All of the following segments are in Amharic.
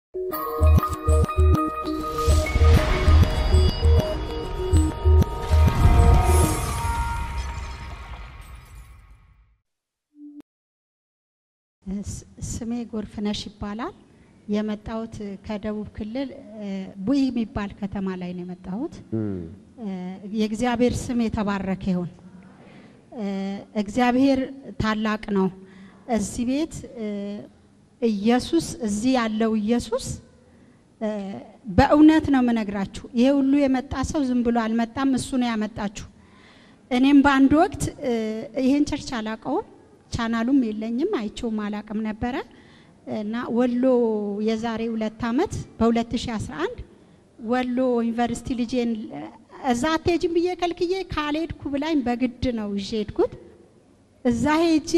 ስሜ ጎርፍነሽ ይባላል። የመጣሁት ከደቡብ ክልል ቡኢ የሚባል ከተማ ላይ ነው የመጣሁት። የእግዚአብሔር ስም የተባረከ ይሁን። እግዚአብሔር ታላቅ ነው። እዚህ ቤት ኢየሱስ እዚህ ያለው ኢየሱስ በእውነት ነው የምነግራችሁ። ይሄ ሁሉ የመጣ ሰው ዝም ብሎ አልመጣም፣ እሱ ነው ያመጣችሁ። እኔም በአንድ ወቅት ይሄን ቸርች አላቀውም፣ ቻናሉም የለኝም፣ አይቼውም አላቅም ነበረ እና ወሎ የዛሬ ሁለት ዓመት በ2011 ወሎ ዩኒቨርሲቲ ልጄን እዛ አትሄጂም ብዬ ከልክዬ ካልሄድኩ ብላኝ በግድ ነው ይዤ ሄድኩት። እዛ ሄጄ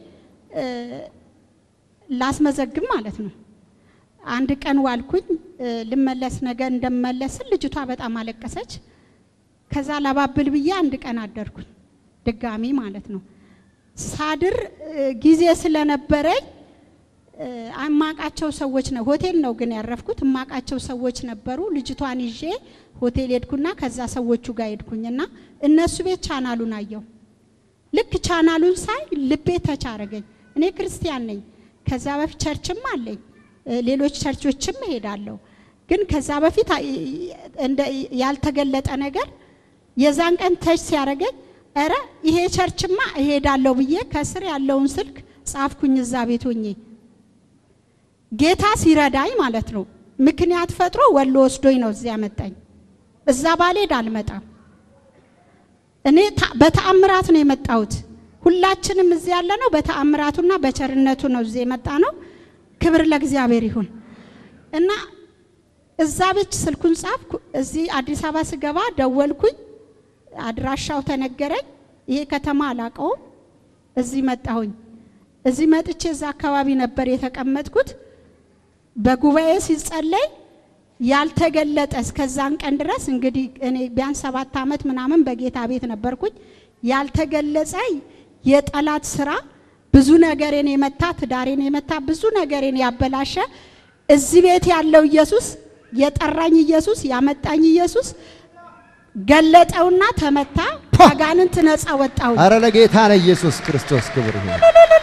ላስመዘግብ ማለት ነው። አንድ ቀን ዋልኩኝ። ልመለስ ነገ እንደመለስን ልጅቷ በጣም አለቀሰች። ከዛ ላባብል ብዬ አንድ ቀን አደርኩኝ ድጋሚ ማለት ነው። ሳድር ጊዜ ስለነበረኝ እማቃቸው ሰዎች ነው ሆቴል ነው ግን ያረፍኩት። እማቃቸው ሰዎች ነበሩ። ልጅቷን ይዤ ሆቴል ሄድኩና ከዛ ሰዎቹ ጋር ሄድኩኝና እነሱ ቤት ቻናሉን አየው። ልክ ቻናሉን ሳይ ልቤ ተቻረገኝ። እኔ ክርስቲያን ነኝ። ከዛ በፊት ቸርችም አለኝ፣ ሌሎች ቸርቾችም እሄዳለሁ። ግን ከዛ በፊት ያልተገለጠ ነገር የዛን ቀን ተች ሲያደርገኝ እረ ይሄ ቸርችማ እሄዳለሁ ብዬ ከስር ያለውን ስልክ ጻፍኩኝ። እዛ ቤት ሆኜ ጌታ ሲረዳኝ ማለት ነው። ምክንያት ፈጥሮ ወሎ ወስዶኝ ነው እዚያ ያመጣኝ። እዛ ባልሄድ አልመጣም። እኔ በተአምራት ነው የመጣሁት። ሁላችንም እዚህ ያለ ነው በተአምራቱና በቸርነቱ ነው እዚህ የመጣ ነው። ክብር ለእግዚአብሔር ይሁን እና እዛ ቤት ስልኩን ጻፍኩ። እዚህ አዲስ አበባ ስገባ ደወልኩኝ። አድራሻው ተነገረኝ። ይሄ ከተማ አላቀውም። እዚህ መጣሁኝ። እዚህ መጥቼ እዛ አካባቢ ነበር የተቀመጥኩት። በጉባኤ ሲጸለይ ያልተገለጠ እስከዛን ቀን ድረስ እንግዲህ እኔ ቢያንስ ሰባት ዓመት ምናምን በጌታ ቤት ነበርኩኝ። ያልተገለጸ የጠላት ስራ ብዙ ነገሬን የመታ ትዳሬን የመታ ብዙ ነገሬን ያበላሸ እዚህ ቤት ያለው ኢየሱስ የጠራኝ ኢየሱስ ያመጣኝ ኢየሱስ ገለጠውና ተመታ። አጋንንት ነፃ ወጣሁ። አረ ለጌታ ለኢየሱስ ክርስቶስ ክብር ይሁን።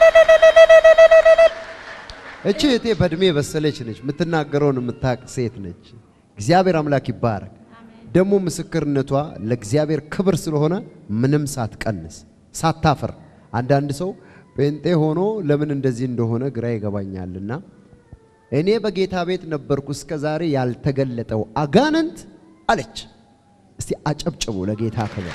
እቺ እህቴ በእድሜ በሰለች ነች። የምትናገረውን የምታቅ ሴት ነች። እግዚአብሔር አምላክ ይባረክ። ደግሞ ምስክርነቷ ለእግዚአብሔር ክብር ስለሆነ ምንም ሳትቀንስ ሳታፍር። አንዳንድ ሰው ጴንጤ ሆኖ ለምን እንደዚህ እንደሆነ ግራ ይገባኛልና እኔ በጌታ ቤት ነበርኩ እስከ ዛሬ ያልተገለጠው አጋንንት አለች። እስቲ አጨብጭቡ ለጌታ ክብር።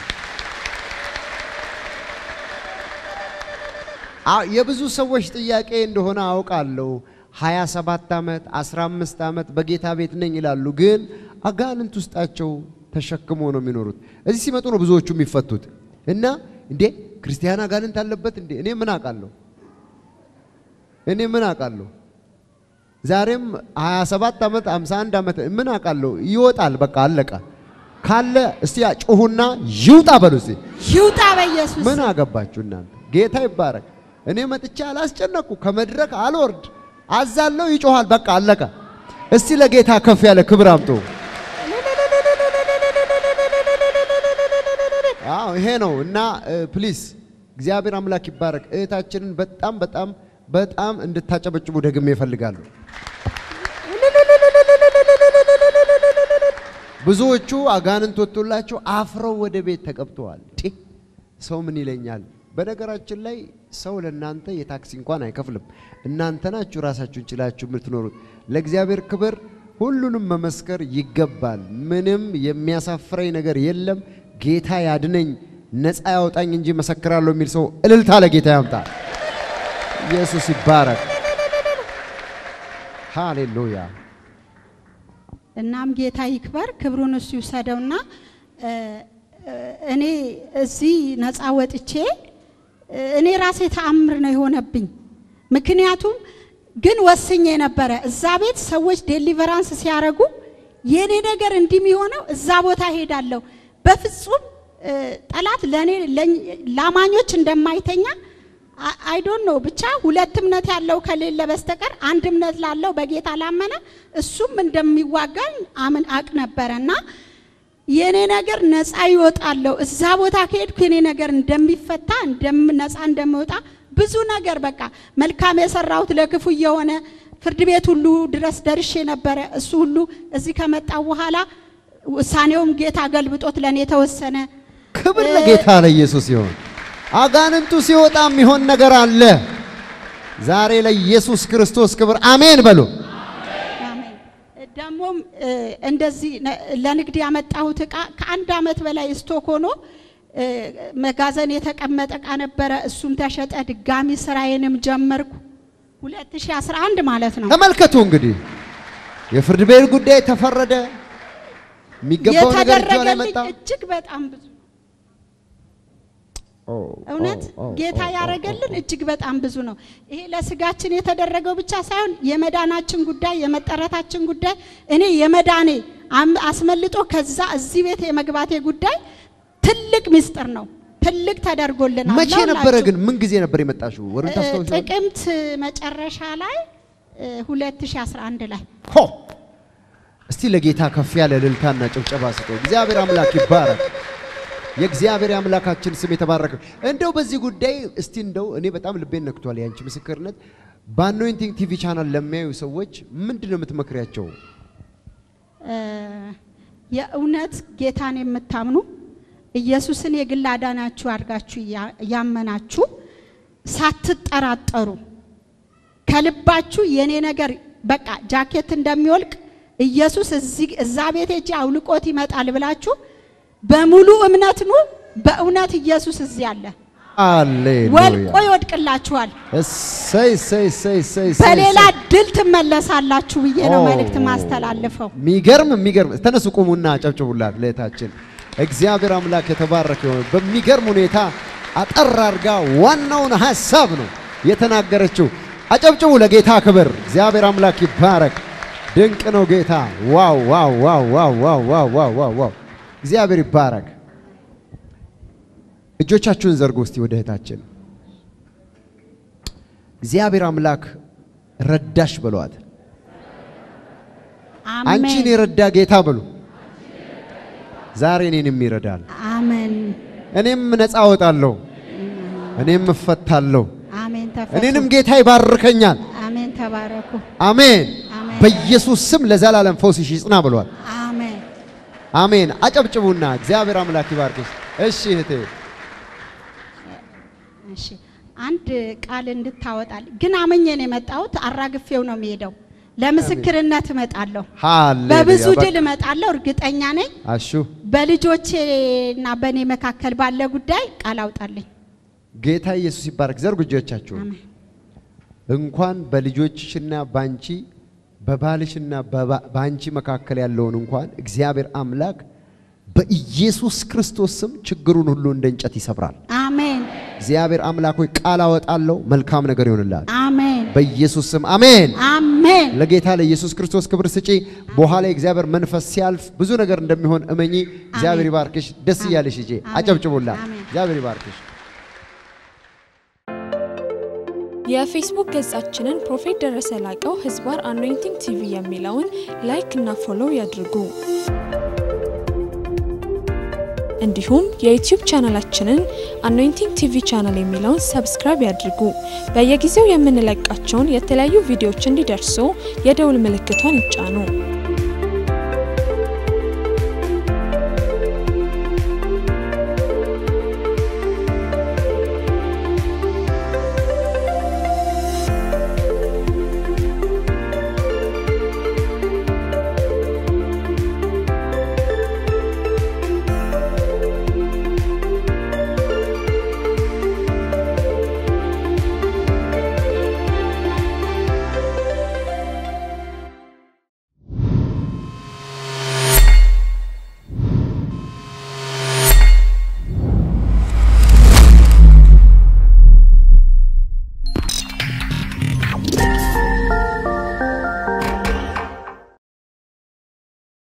የብዙ ሰዎች ጥያቄ እንደሆነ አውቃለሁ። 27 ዓመት 15 ዓመት በጌታ ቤት ነኝ ይላሉ፣ ግን አጋንንት ውስጣቸው ተሸክሞ ነው የሚኖሩት። እዚህ ሲመጡ ነው ብዙዎቹ የሚፈቱት። እና እንዴ ክርስቲያን አጋንንት አለበት እንዴ? እኔ ምን አውቃለሁ? እኔ ምን አውቃለሁ? ዛሬም 27 ዓመት 51 ዓመት ምን አውቃለሁ? ይወጣል። በቃ አለቀ። ካለ እስቲ ጩሁና ይውጣ በሉ እስቲ። ይውጣ በኢየሱስ ምን አገባችሁ እናንተ? ጌታ ይባረክ። እኔ መጥቼ አላስጨነቅኩ፣ ከመድረክ አልወርድ፣ አዛለው፣ ይጮሃል። በቃ አለቀ። እስቲ ለጌታ ከፍ ያለ ክብር አምጡ። አዎ ይሄ ነው እና ፕሊስ እግዚአብሔር አምላክ ይባረክ። እህታችንን በጣም በጣም በጣም እንድታጨበጭቡ ደግሜ ይፈልጋሉ። ብዙዎቹ አጋንንት ወጥቶላቸው አፍረው ወደ ቤት ተቀብተዋል። ሰው ምን ይለኛል? በነገራችን ላይ ሰው ለእናንተ የታክሲ እንኳን አይከፍልም። እናንተ ናችሁ ራሳችሁን ችላችሁ የምትኖሩት። ለእግዚአብሔር ክብር ሁሉንም መመስከር ይገባል። ምንም የሚያሳፍረኝ ነገር የለም። ጌታ ያድነኝ፣ ነፃ ያውጣኝ እንጂ መሰክራለሁ የሚል ሰው እልልታ ለጌታ ያምጣ። ኢየሱስ ይባረክ። ሃሌሉያ። እናም ጌታ ይክበር፣ ክብሩን እሱ ይውሰደውና እኔ እዚህ ነፃ ወጥቼ እኔ ራሴ ተአምር ነው የሆነብኝ። ምክንያቱም ግን ወስኜ ነበረ እዛ ቤት ሰዎች ዴሊቨራንስ ሲያደርጉ የኔ ነገር እንዲህ የሚሆነው እዛ ቦታ ሄዳለሁ። በፍጹም ጠላት ለኔ ላማኞች እንደማይተኛ አይ ዶንት ኖ ብቻ ሁለት እምነት ያለው ከሌለ በስተቀር አንድ እምነት ላለው በጌታ ላመነ እሱም እንደሚዋጋኝ አምን አቅ ነበረ እና የኔ ነገር ነፃ ይወጣለሁ እዛ ቦታ ከሄድኩ የኔ ነገር እንደሚፈታ እንደም ነፃ እንደሚወጣ ብዙ ነገር በቃ መልካም የሰራሁት ለክፉ እየሆነ ፍርድ ቤት ሁሉ ድረስ ደርሼ ነበረ። እሱ ሁሉ እዚህ ከመጣው በኋላ ውሳኔውም ጌታ ገልብጦት ለእኔ የተወሰነ ክብር ለጌታ ለኢየሱስ ይሁን። አጋንንቱ ሲወጣ የሚሆን ነገር አለ። ዛሬ ለኢየሱስ ክርስቶስ ክብር አሜን በሉ። አሜን። ደግሞም እ፣ እንደዚህ ነ- ለንግድ ያመጣሁት እቃ ከአንድ ዓመት በላይ ስቶክ ሆኖ እ፣ መጋዘን የተቀመጠ እቃ ነበረ። እሱም ተሸጠ። ድጋሚ ስራዬንም ጀመርኩ 2011 ማለት ነው። ተመልከቱ እንግዲህ የፍርድ ቤት ጉዳይ ተፈረደ። የሚገባው ነገር እጇ ላይ የተደረገልኝ መጣ። እጅግ በጣም ብዙ ኦ፣ እውነት ኦ፣ ኦ፣ ጌታ ኦ፣ ኦ፣ ያደረገልን እጅግ በጣም ብዙ ነው። ይሄ ለስጋችን የተደረገው ብቻ ሳይሆን የመዳናችን ጉዳይ የመጠረታችን ጉዳይ እኔ የመዳኔ አም- አስመልጦ ከዛ እዚህ ቤት የመግባቴ ጉዳይ ትልቅ ምስጢር ነው። ትልቅ ተደርጎልናል። መቼ ለሁላችሁ። ነበረ ግን? ምን ጊዜ ነበር የመጣሽው? ወሩን እ፣ ታስታውሻለሽ? ጥቅምት መጨረሻ ላይ እ፣ 2011 ላይ ሆ እስቲ ለጌታ ከፍ ያለ እልልታና ጭብጨባ ስጡ። እግዚአብሔር አምላክ ይባረክ። የእግዚአብሔር አምላካችን ስም የተባረከ። እንደው በዚህ ጉዳይ እስቲ እንደው እኔ በጣም ልቤን ነክቷል ያንቺ ምስክርነት። በአኖይንቲንግ ቲቪ ቻናል ለሚያዩ ሰዎች ምንድን ነው የምትመክሪያቸው? እ፣ የእውነት ጌታን የምታምኑ ኢየሱስን የግል አዳናችሁ አድርጋችሁ ያ- ያመናችሁ ሳትጠራጠሩ ከልባችሁ የኔ ነገር በቃ ጃኬት እንደሚወልቅ ኢየሱስ እዚህ እዛ ቤት ሄጄ አውልቆት ይመጣል ብላችሁ በሙሉ እምነት ኑ። በእውነት ኢየሱስ እዚህ አለ። ወልቆ ሃሌሉያ። ይወድቅላችኋል። እሰይ እሰይ እሰይ እሰይ እሰይ በሌላ እሰይ። ድል ትመለሳላችሁ ብዬ ነው ኦ፣ መልእክት ማስተላልፈው። ሚገርም የሚገርም ተነሱ ቁሙና አጨብጭቡላት ለእህታችን እግዚአብሔር አምላክ የተባረከ ይሁን በሚገርም ሁኔታ አጠር አድርጋ ዋናውን ሀሳብ ነው የተናገረችው አጨብጭቡ ለጌታ ክብር እግዚአብሔር አምላክ ይባረክ ድንቅ ነው ጌታ ዋው ዋው ዋው ዋው ዋው ዋው ዋው ዋው ዋው እግዚአብሔር ይባረክ እጆቻችሁን ዘርጉ እስቲ ወደ እህታችን እግዚአብሔር አምላክ ረዳሽ በሏት አንቺን አሜን የረዳ ጌታ በሉ። ዛሬ እኔንም ይረዳል። አሜን እኔም ነፃ እወጣለሁ፣ እኔም እፈታለሁ፣ አሜን። ተፈቱ። እኔንም ጌታ ይባርከኛል። አሜን። ተባረኩ። አሜን። አሜን። በኢየሱስ ስም ለዘላለም ፈውስሽ ይጽና ብሏል። አሜን። አሜን። አጨብጭቡና እግዚአብሔር አምላክ ይባርክሽ። እሺ እህቴ እሺ አንድ ቃል እንድታወጣል ግን አመኘ ነው የመጣሁት። አራግፌው ነው የሚሄደው። ለምስክርነት እመጣለሁ። ሃሌሉያ። በብዙ በቃ ድል እመጣለሁ፣ እርግጠኛ ነኝ። አሹ በልጆቼና በእኔ መካከል ባለ ጉዳይ ቃል አውጣልኝ። ጌታ ኢየሱስ ይባረክ። ዘርጉ እጆቻችሁን። አሜን። እንኳን በልጆችሽና ባንቺ በባልሽና በባ- ባንቺ መካከል ያለውን እንኳን እግዚአብሔር አምላክ በኢየሱስ ክርስቶስ ስም ችግሩን ሁሉ እንደ እንጨት ይሰብራል። አሜን። እግዚአብሔር አምላክ ሆይ ቃል አወጣለሁ፣ መልካም ነገር ይሆንላል አሜን። በኢየሱስ ስም አሜን። አሜን። ለጌታ ለኢየሱስ ክርስቶስ ክብር ስጪ። በኋላ የእግዚአብሔር መንፈስ ሲያልፍ ብዙ ነገር እንደሚሆን እመኚ። እግዚአብሔር አሜን። ይባርክሽ። ደስ አሜን። እያለሽ ሂጂ። አሜን። አጨብጭቡላት። አሜን። እግዚአብሔር ይባርክሽ። የፌስቡክ ገጻችንን ፕሮፌት ደረሰ ላቀው ህዝባር አኖይንቲንግ ቲቪ የሚለውን ላይክ እና ፎሎው ያድርጉ። እንዲሁም የዩቲዩብ ቻናላችንን አኖይንቲንግ ቲቪ ቻናል የሚለውን ሰብስክራይብ ያድርጉ። በየጊዜው የምንለቃቸውን የተለያዩ ቪዲዮዎች እንዲደርሱ የደውል ምልክቷን ይጫኑ።